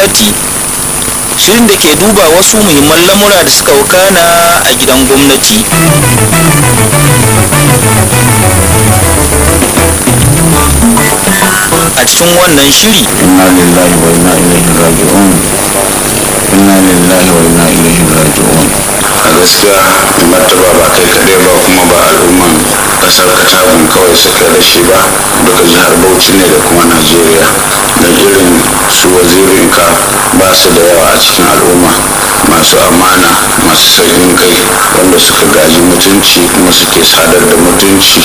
gwamnati shirin da ke duba wasu muhimman lamura da suka wakana a gidan gwamnati a cikin wannan shiri inna lillahi wa inna ilaihi raji'un inna lillahi wa inna ilaihi raji'un a gaskiya martaba ba kai kaɗai ba kuma ba al'umman ƙasar katagun kawai suka rashi ba duka jihar bauchi ne da kuma najeriya da irin su wazirinka ba su da yawa a cikin al'umma masu amana masu sauƙin kai wanda suka gaji mutunci kuma suke sadar da mutunci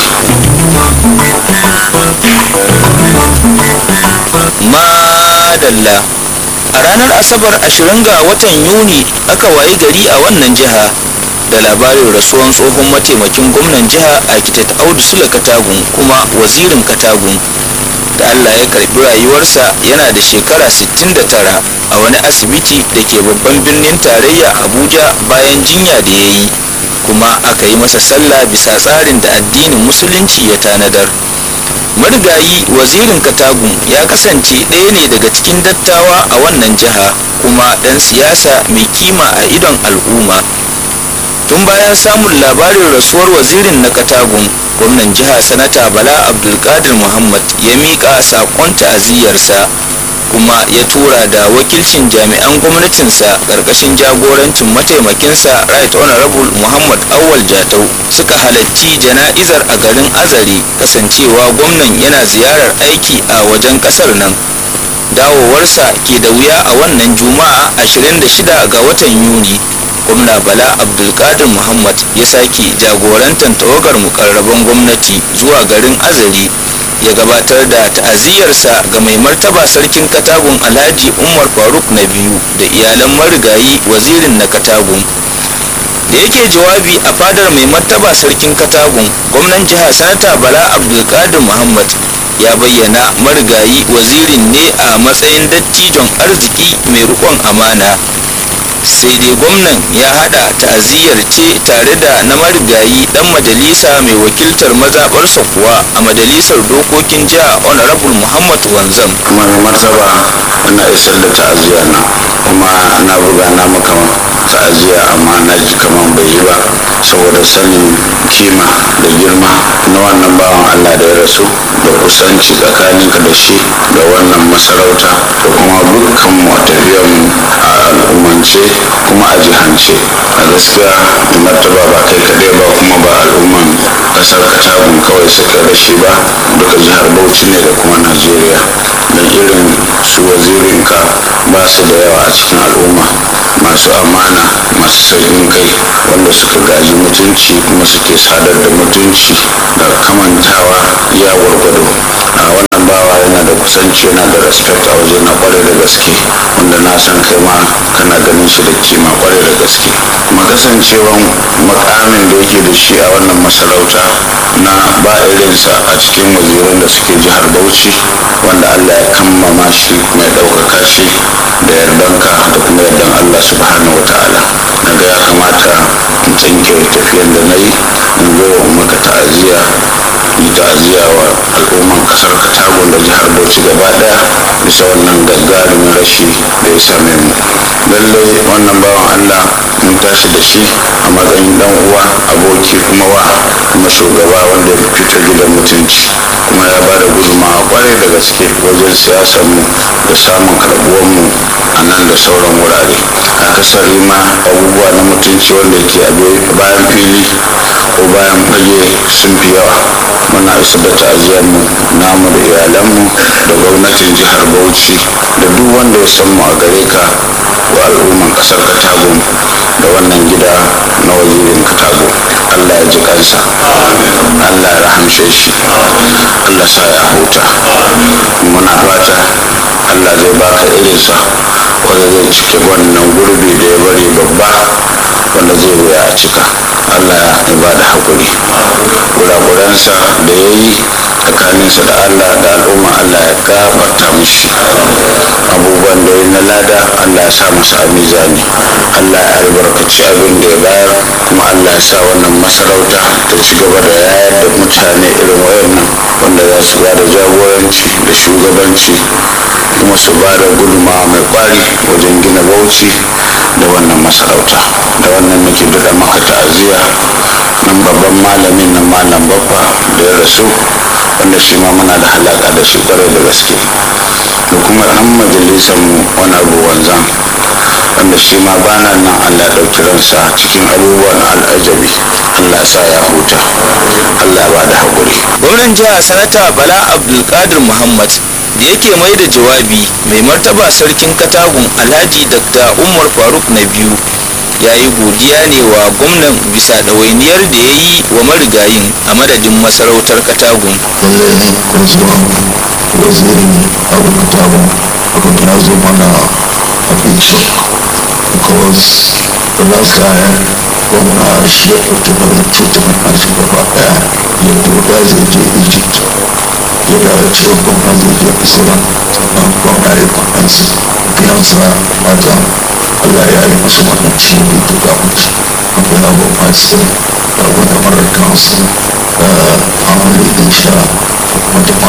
madalla a ranar asabar 20 ga watan yuni aka wayi gari a wannan jiha da labarin rasuwan tsohon mataimakin gwamnan jiha architect audu sule katagun kuma wazirin katagun da allah ya karbi rayuwarsa yana da shekara 69 a wani asibiti da ke babban birnin tarayya abuja bayan jinya da ya yi kuma aka yi masa sallah bisa tsarin da addinin musulunci ya tanadar marigayi wazirin katagun ya kasance ɗaya ne daga cikin dattawa a wannan jiha kuma ɗan siyasa mai kima a idon al'umma tun bayan samun labarin rasuwar wazirin na katagun gwamnan jiha sanata bala abdulkadir muhammad ya miƙa saƙon ta'aziyyarsa kuma ya tura da wakilcin jami'an gwamnatinsa ƙarƙashin jagorancin mataimakinsa right honorable muhammad awal jatau suka halarci jana'izar a garin azare kasancewa gwamnan yana ziyarar aiki a wajen ƙasar nan dawowarsa ke da wuya a wannan juma'a 26 ga watan yuni gwamna bala abdulkadir muhammad ya sake jagorantar tawagar mukarraban gwamnati zuwa garin azare ya gabatar da ta'aziyarsa ga mai martaba sarkin katagun alhaji umar faruk na biyu da iyalan marigayi wazirin na katagun da yake jawabi a fadar mai martaba sarkin katagun gwamnan jiha sanata bala abdulkadir muhammad ya bayyana marigayi wazirin ne a matsayin dattijon arziki mai rikon amana sai dai gwamnan ya hada ta'aziyyar ce tare da na marigayi dan majalisa mai wakiltar mazaɓarsa kuwa a majalisar dokokin jiha honorable muhammad wanzam kuma mai martaba ina isar da ta'aziyya na kuma na buga na maka ta'aziyya amma na ji kaman bai yi ba saboda sanin kima da girma na wannan bawan allah da ya rasu da kusanci tsakaninka da shi da wannan masarauta da kuma dukkan mu a tafiyarmu a al'ummance kuma a jihance a gaskiya martaba ba kai kaɗai ba kuma ba al'umman ƙasar katagun kawai suka rashi ba duka jihar bauchi ne da kuma najeriya da irin su wazirinka ba su da yawa a cikin al'umma masu amana masu sauƙin kai wanda suka gaji mutunci kuma suke sadar da mutunci da kamantawa ya gwargwado a wannan bawa yana da kusanci yana da respect a waje na kwarai da gaske wanda na san kai ma kana ganin shi da kima kwarai da gaske kuma kasancewan makamin da yake da shi a wannan masarauta na ba irinsa a cikin waziran da suke jihar bauchi wanda allah ya kammama shi kuma ya ɗaukaka shi da yardanka da kuma yardan allah subhanahu wa ta'ala na ga ya kamata in tsinke tafiyan da na yi in zo in maka ta'aziyya yi ta'aziyya wa al'umman kasar katagun da jihar bauchi gaba daya bisa wannan gagarumin rashi da ya same mu lallai wannan bawan allah mun tashi da shi a matsayin dan uwa aboki kuma wa kuma shugaba wanda ya fito gidan mutunci kuma ya ba da gudunmawa kwarai da gaske wajen siyasar mu da samun karbuwar mu a nan da sauran wurare akasari ma abubuwa na mutunci wanda ke a bayan fili ko bayan fage sun fi yawa muna isa da ta'aziyar mu namu da iyalanmu da gwamnatin jihar bauchi da duk wanda ya san mu a gare ka wa al'umman kasar katago da wannan gida na wazirin katago allah ya ji kansa allah ya rahamshe shi allah sa ya huta muna fata allah zai baka irinsa wanda zai cike wannan gurbi da ya bari babba wanda zai wuya a cika allah ya ba da haƙuri kurakuransa da ya yi tsakaninsa da allah da al'umma allah ya gafarta mishi abubuwan da ya na lada allah ya ya sa masa a mizani allah ya albarkaci abin da ya bayar kuma allah ya sa wannan masarauta ta ci gaba da yayar da mutane irin wayannan wanda za su ba da jagoranci da shugabanci kuma su ba da gudunmawa mai kwari wajen gina bauchi da wannan masarauta da wannan nake daɗa maka ta'aziyya nan babban malamin nan malam babba da ya rasu wanda shi ma muna da halaka da shi kwarai da gaske da kuma ɗan majalisar mu wani abu wanzan wanda shi ma bana nan allah ya ɗauki ransa cikin abubuwan al'ajabi allah sa ya huta allah ya ba da haƙuri gwamnan jiha sanata bala abdulkadir muhammad da yake mai da jawabi mai martaba sarkin katagun alhaji dr umar faruk na biyu ya yi godiya ne wa gwamnan bisa ɗawainiyar da ya yi wa marigayin a madadin masarautar katagun lallai kurzuwan wazirin abu katagun abin ya zo mana a big shock because the last time gwamna shi ya ɗauki nauyin treatment na shi gaba ɗaya ya doda zai je egypt ya dawo cewa gwamna zai je islam sannan gwamna ya kwanansa biyansa mata allah ya yi masa wannan ciwo da ya ga mutu an gana ba masu da wani marar kansu da family din sha kuma jama'a